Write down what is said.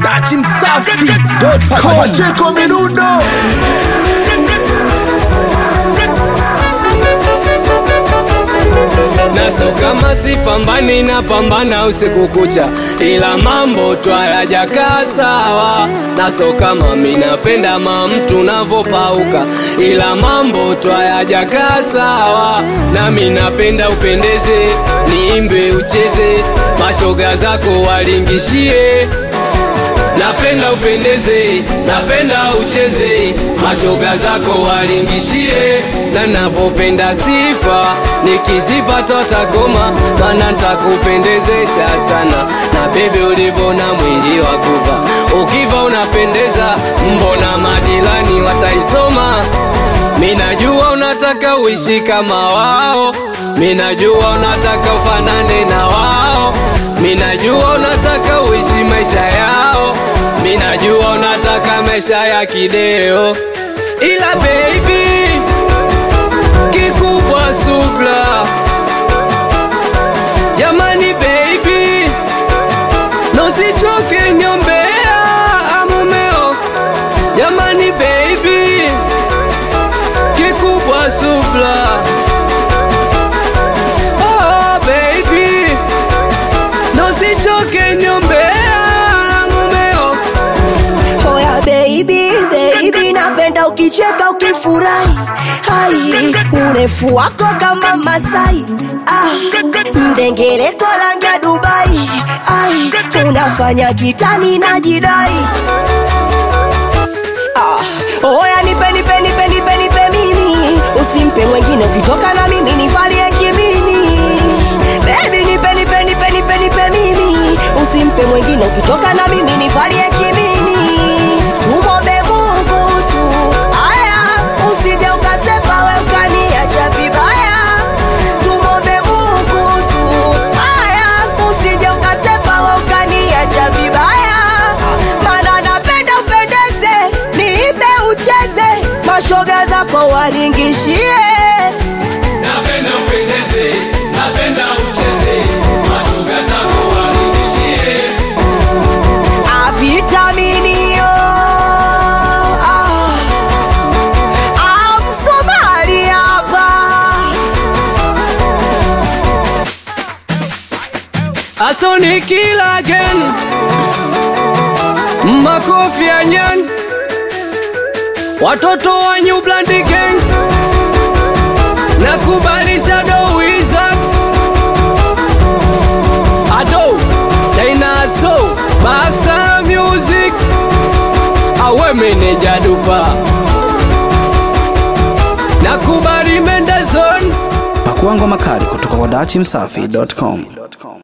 Dati Msafi.com. Pacheko Midundo naso kama sipambani na pambana usiku kucha, ila mambo twayajakaa sawa. Naso kama minapenda ma mtu navopauka, ila mambo twayajakaa sawa. Na minapenda upendeze, niimbe ucheze, mashoga zako walingishie napenda upendeze, napenda ucheze, mashoga zako walingishie, na napopenda sifa nikizipata takoma, mana ntakupendezesha sana, na bebe ulivona mwili wa kuva, ukiva unapendeza, mbona majirani wataisoma Minajua unataka uishi kama wao, minajua unataka ufanane na wao, minajua unataka uishi maisha yao, minajua unataka maisha ya kideo, ila baby, kikubwa subla. Jamani baby, nosichoke nyombea amumeo. Jamani baby, kikubwa subla. Oh baby, nosichoke nyombea mumeo. Hoya baby, baby, napenda ukicheka ukifurahi, hai urefu wako kama Masai, ah, mdengereko rangi ya Dubai, ai unafanya kitani na jidai Ah, oya nipe nipe nipe nipe nipe mimi, usimpe mwengine ukitoka na mimi nivalie kimini. Baby nipe nipe nipe nipe nipe mimi, usimpe mwengine ukitoka na mimi nivalie kimini. Tumwombe Mungu tu, aya usije ukasepa we ukaniacha vibaya. Tumwombe Mungu tu, aya usije ukasepa we ukaniacha vibaya. Mana napenda upendeze, niipe ucheze, mashoga zako walingishie. Napenda upendeze, napenda ucheze, mashoga zako walingishie. Avitaminio ah, ah, Msomali hapa Atoni kill again Makofi ya nyan Watoto wa New Blood Gang Nakubali Shadow Wizard Ado Dinosaur Basta Music Awe meneja dupa Nakubali Mendezon Pakua ngoma kali kutoka kwa Dati Msafi.com.